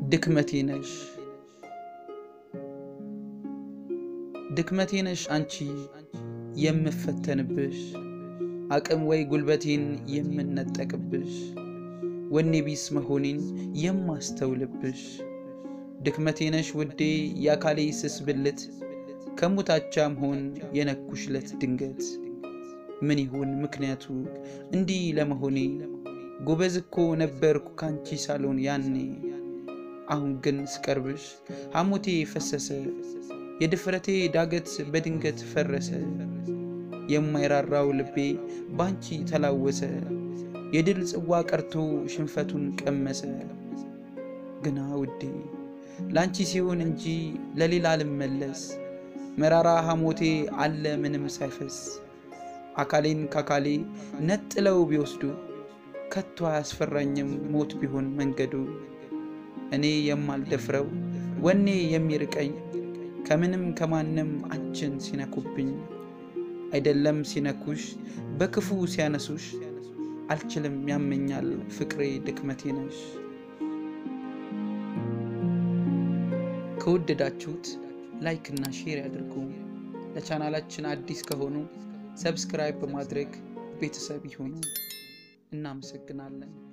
ድክመቴ ነሽ ድክመቴ ነሽ አንቺ የምፈተንብሽ አቅም ወይ ጉልበቴን የምነጠቅብሽ ወኔ ቢስ መሆኔን የማስተውልብሽ ድክመቴ ነሽ ውዴ የአካሌ ስስ ብልት ከሙታቻ መሆን የነኩሽለት ድንገት ምን ይሁን ምክንያቱ እንዲህ ለመሆኔ ጎበዝ እኮ ነበርኩ ካንቺ ሳሎን ያኔ አሁን ግን ስቀርብሽ ሐሞቴ ፈሰሰ የድፍረቴ ዳገት በድንገት ፈረሰ የማይራራው ልቤ ባንቺ ተላወሰ የድል ጽዋ ቀርቶ ሽንፈቱን ቀመሰ ግና ውዴ ላንቺ ሲሆን እንጂ ለሌላ ልመለስ መራራ ሐሞቴ አለ ምንም ሳይፈስ አካሌን ካካሌ ነጥለው ቢወስዱ ከቶ አያስፈራኝም ሞት ቢሆን መንገዱ እኔ የማልደፍረው ወኔ የሚርቀኝ ከምንም ከማንም አንቺን ሲነኩብኝ አይደለም ሲነኩሽ በክፉ ሲያነሱሽ አልችልም ያመኛል ፍቅሬ ድክመቴ ነሽ። ከወደዳችሁት ላይክ እና ሼር ያድርጉ። ለቻናላችን አዲስ ከሆኑ ሰብስክራይብ በማድረግ ቤተሰብ ይሁኑ። እናመሰግናለን።